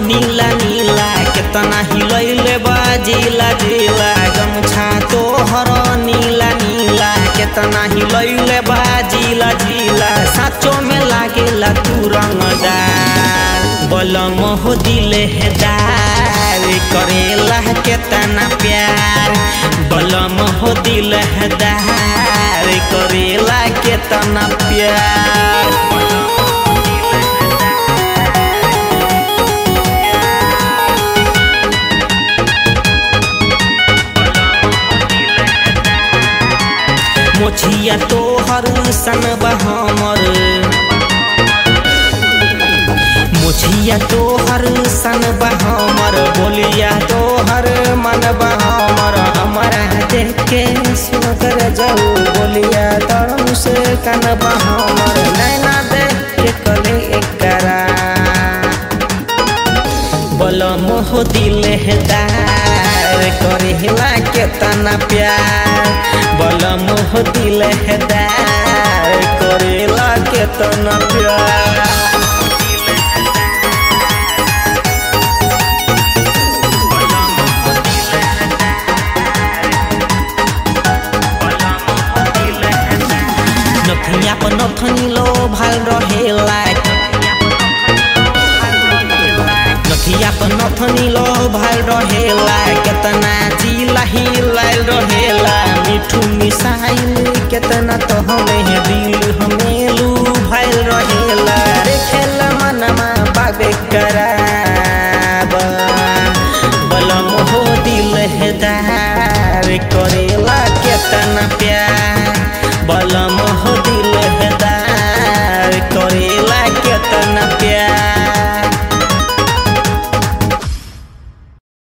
नीला नीला केतना हिलैले बाजिला जिला गमछा तोहर नीला नीला केतना हिलैले बाजिला जिला साचो में लागेला तू रंगदार बलम हो दिले है दार करेला केतना प्यार बलम हो दिल है दार करेला केतना प्यार मोछिया तोहर सन हमर मोछिया तोहर सन हमर बोलिया तोहर मन हमर हमारा देख के सुनकर जाऊ बोलिया तरम से कन हमर नैना देख के कले एकरा बलम हो दिल है दार करेला केतना प्यार बलम हो दिल है दार करेला केतना प्यार नथिया पर नथनी लो भाल रहेला नथिया पर नथनी लो भाल रहेला केतना जिला हिलाल रहेला मिठू मिसाइल केतना तो हमें दिल हम